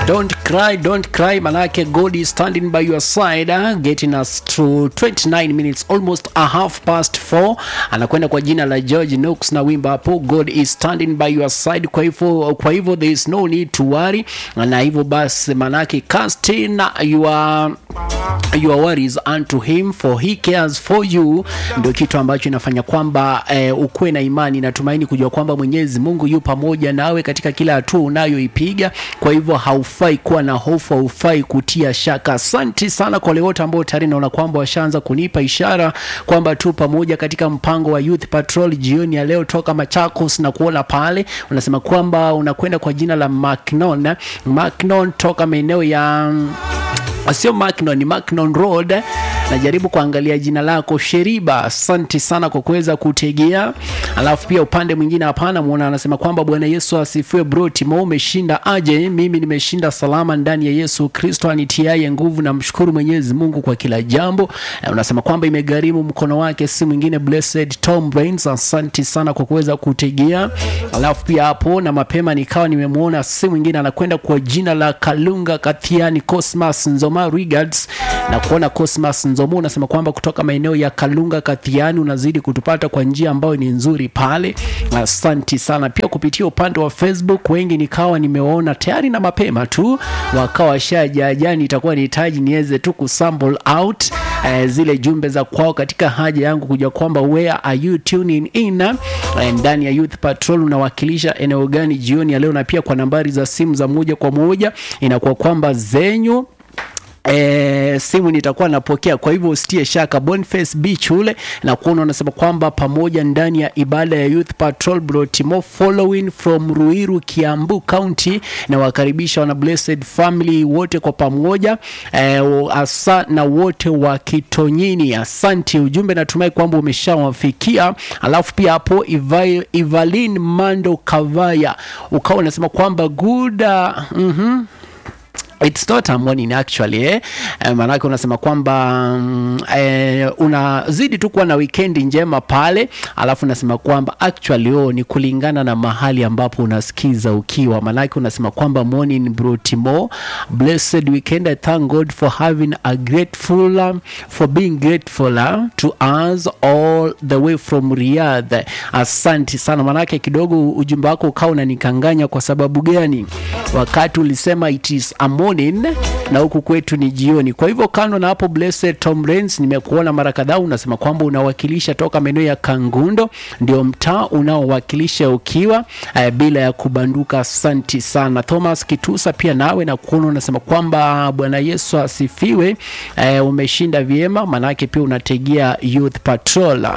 Don't cry, don't cry, manake God is standing by your side, uh, getting us through 29 minutes, almost a half past 4. Anakwenda kwa jina la George Nooks na wimbo hapo, God is standing by your side. Kwa hivyo, kwa hivyo there is no need to worry, na hivyo basi manake casting your your worries unto him for he cares for you, ndio kitu ambacho inafanya kwamba eh, ukuwe na imani na tumaini kujua kwamba Mwenyezi Mungu yu pamoja nawe katika kila hatua unayoipiga. Kwa hivyo haufai kuwa na hofu, haufai kutia shaka. Asante sana kwa wale wote ambao tayari naona kwamba washaanza kunipa ishara kwamba tu pamoja katika mpango wa Youth Patrol jioni ya leo toka Machakos na kuona pale unasema kwamba unakwenda kwa jina la Macnon Macnon toka maeneo ya sio Macnon, ni Macnon Road. Najaribu kuangalia jina lako Sheriba, asante sana kwa kuweza kutegea. Alafu pia upande mwingine hapana muona anasema kwamba Bwana Yesu asifiwe. Bro Timo, umeshinda aje? Mimi nimeshinda salama ndani ya Yesu Kristo anitiaye nguvu. Namshukuru Mwenyezi Mungu kwa kila jambo. Eh, Unasema kwamba imegharimu mkono wake, si mwingine Blessed Tom Brains. Asante sana kwa kuweza kutegea. Alafu pia hapo na mapema nikawa nimemwona si mwingine anakwenda kwa jina la Kalunga Kathiani Cosmas Nzoma Regards na kuona Cosmas Nzomo unasema kwamba kutoka maeneo ya Kalunga Kathiani unazidi kutupata kwa njia ambayo ni nzuri pale. Asanti sana pia kupitia upande wa Facebook, wengi nikawa nimewaona tayari na mapema tu wakawa washajajani, itakuwa nihitaji niweze tu kusample out eh, zile jumbe za kwao katika haja yangu kujua kwamba where are you tuning in eh, ndani ya Youth Patrol unawakilisha eneo gani jioni ya leo, na pia kwa nambari za simu za moja kwa moja inakuwa kwamba zenyu E, simu nitakuwa napokea, kwa hivyo usitie shaka. Boniface Beach ule na kuona unasema kwamba pamoja ndani ya ibada ya Youth Patrol Brotimo following from Ruiru Kiambu County, na wakaribisha wana Blessed Family wote kwa pamoja e, asa na wote wa Kitonyini. Asante, ujumbe natumai kwamba umeshawafikia. Alafu pia hapo Iva- Ivalin Mando Kavaya ukawa unasema kwamba good uh, mhm It's not a morning actually eh? Eh, maanake unasema kwamba mm, eh, unazidi tu kuwa na weekend njema pale, alafu unasema kwamba actually oh, ni kulingana na mahali ambapo unasikiza ukiwa, maanake unasema kwamba morning bro Timo, blessed weekend I thank God for having a grateful um, for being grateful uh, to us all the way from Riyadh. Asante sana, maanake kidogo ujumbe wako ukawa unanikanganya. Kwa sababu gani? Wakati ulisema it is a morning na huku kwetu ni jioni. Kwa hivyo kando na hapo, Blessed Tom Rains, nimekuona mara kadhaa unasema kwamba unawakilisha toka maeneo ya Kangundo, ndio mtaa unaowakilisha ukiwa eh, bila ya kubanduka. Asanti sana Thomas Kitusa, pia nawe na kuona unasema kwamba Bwana Yesu asifiwe. Eh, umeshinda vyema, maanake pia unategea Youth Patrol.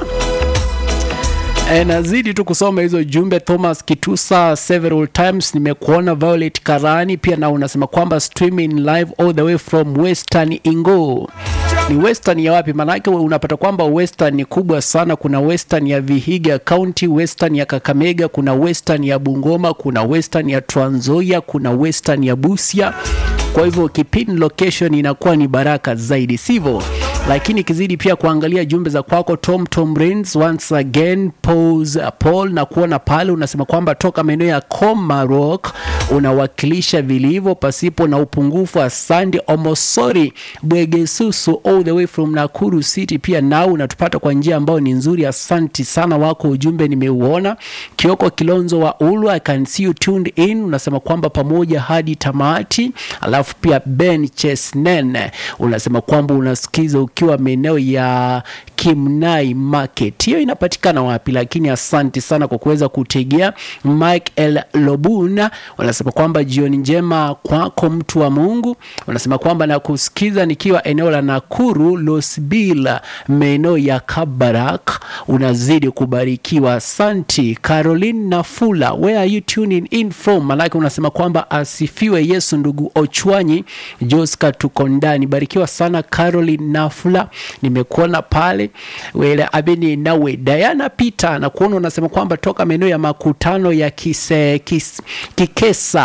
E, nazidi tu kusoma hizo jumbe. Thomas Kitusa several times nimekuona. Violet Karani pia na unasema kwamba streaming live all the way from Western Ingo. Ni Western ya wapi? Maanake unapata kwamba Western ni kubwa sana. Kuna Western ya Vihiga County, Western ya Kakamega, kuna Western ya Bungoma, kuna Western ya Trans Nzoia, kuna Western ya Busia. Kwa hivyo kipin location inakuwa ni baraka zaidi, sivyo? Lakini kizidi pia kuangalia jumbe za kwako Tom Tom Rains, once again pose Paul na kuona pale unasema kwamba toka maeneo ya Komarok unawakilisha vilivyo pasipo na upungufu. Asante Omosori Bwegesusu all the way from Nakuru City, pia nao unatupata kwa njia ambayo ni nzuri. Asanti sana wako ujumbe nimeuona. Kioko Kilonzo wa Ulu, I can see you tuned in, unasema kwamba pamoja hadi tamati. Alafu pia Ben Chesnen unasema kwamba unasikiza ukiwa maeneo ya Kimnai Market. Hiyo inapatikana wapi? Lakini asante sana kwa kuweza kutegea. Mike L Lobuna unasema kwamba jioni njema kwako mtu wa Mungu. Unasema kwamba nakusikiza nikiwa eneo la Nakuru Losbila, maeneo ya Kabarak. Unazidi kubarikiwa, asanti. Caroline Nafula, where are you tuning in from? Manake unasema kwamba asifiwe Yesu. Ndugu Ochwanyi Joska, tuko ndani. Barikiwa sana Caroline Nafula, nimekuona pale wele abeni nawe. Diana Peter na kuona unasema kwamba toka maeneo ya makutano ya kise, kis, Kikesa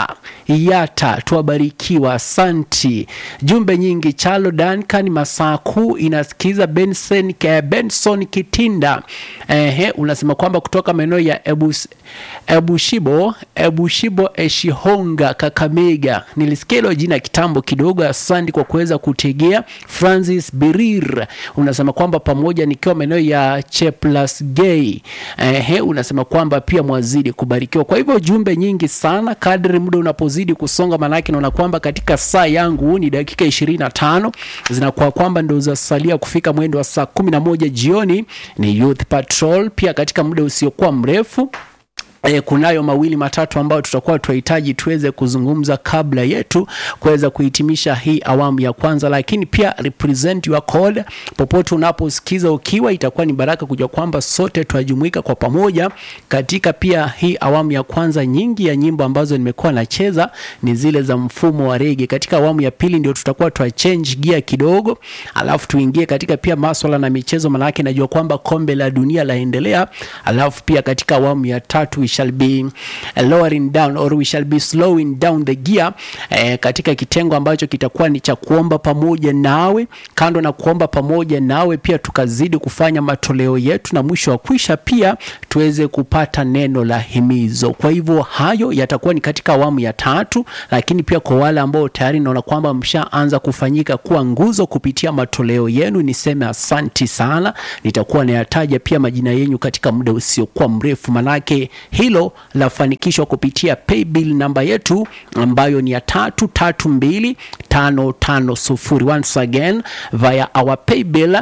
Yata, tuwabarikiwa, asanti. Jumbe nyingi. Chalo Duncan, masaa kuu inasikiza. Benson, eh, Benson Kitinda ehe, unasema kwamba kutoka maeneo ya Ebus, Ebushibo Ebushibo Eshihonga Kakamega. Nilisikia hilo jina kitambo kidogo. Asante kwa kuweza kutegea. Francis Birir unasema kwamba pamoja nikiwa maeneo ya Cheplasgei. Ehe, unasema kwamba pia mwazidi kubarikiwa. Kwa hivyo jumbe nyingi sana kadri muda unapozidi kusonga, manake naona kwamba katika saa yangu ni dakika 25 zinakuwa kwamba ndo zasalia kufika mwendo wa saa 11 jioni. Ni Youth Patrol pia katika muda usiokuwa mrefu E, kunayo mawili matatu ambayo tutakuwa tunahitaji tuweze kuzungumza kabla yetu kuweza kuhitimisha hii awamu ya kwanza, lakini pia represent your code popote unaposikiza ukiwa, itakuwa ni baraka kujua kwamba sote tunajumuika kwa pamoja katika pia hii awamu ya kwanza. Nyingi ya nyimbo ambazo nimekuwa nacheza ni zile za mfumo wa rege. Katika awamu ya pili ndio tutakuwa twa change gear kidogo, alafu tuingie katika pia maswala na michezo, manake najua kwamba kombe la dunia laendelea, alafu pia katika awamu ya tatu we shall be lowering down or we shall be slowing down the gear eh, katika kitengo ambacho kitakuwa ni cha kuomba pamoja nawe. Kando na kuomba pamoja nawe, pia tukazidi kufanya matoleo yetu, na mwisho wa kwisha pia tuweze kupata neno la himizo. Kwa hivyo hayo yatakuwa ni katika awamu ya tatu, lakini pia kwa wale ambao tayari naona kwamba mshaanza kufanyika kuwa nguzo kupitia matoleo yenu, niseme asanti sana. Nitakuwa nayataja pia majina yenu katika muda usiokuwa mrefu, manake hilo lafanikishwa kupitia paybill namba yetu ambayo ni ya tatu tatu mbili tano tano sufuri. Once again via our paybill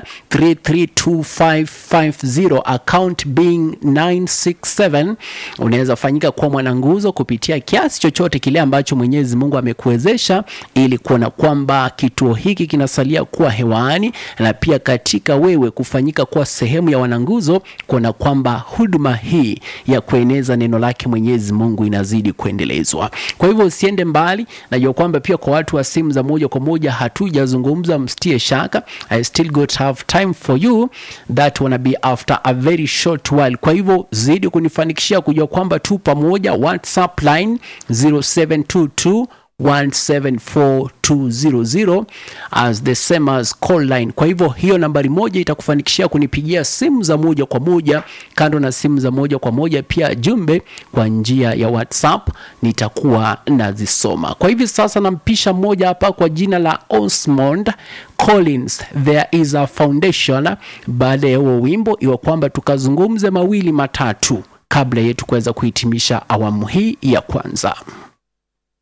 332550 account being 967. Unaweza fanyika kuwa mwananguzo kupitia kiasi chochote kile ambacho Mwenyezi Mungu amekuwezesha ili kuona kwamba kituo hiki kinasalia kuwa hewani na pia katika wewe kufanyika kuwa sehemu ya wananguzo, kuona kwamba huduma hii ya kueneza neno lake Mwenyezi Mungu inazidi kuendelezwa. Kwa hivyo usiende mbali, najua kwamba pia kwa watu wa simu za moja kwa moja hatujazungumza, msitie shaka. I still got have time for you that wanna be after a very short while. Kwa hivyo zidi kunifanikishia kujua kwamba tu pamoja. WhatsApp line 0722 174200 as the same as call line. Kwa hivyo hiyo nambari moja itakufanikishia kunipigia simu za moja kwa moja. Kando na simu za moja kwa moja, pia jumbe kwa njia ya WhatsApp nitakuwa nazisoma. Kwa hivi sasa nampisha mmoja hapa kwa jina la Osmond Collins, there is a foundation. Baada ya huo wimbo, iwa kwamba tukazungumze mawili matatu kabla yetu kuweza kuhitimisha awamu hii ya kwanza.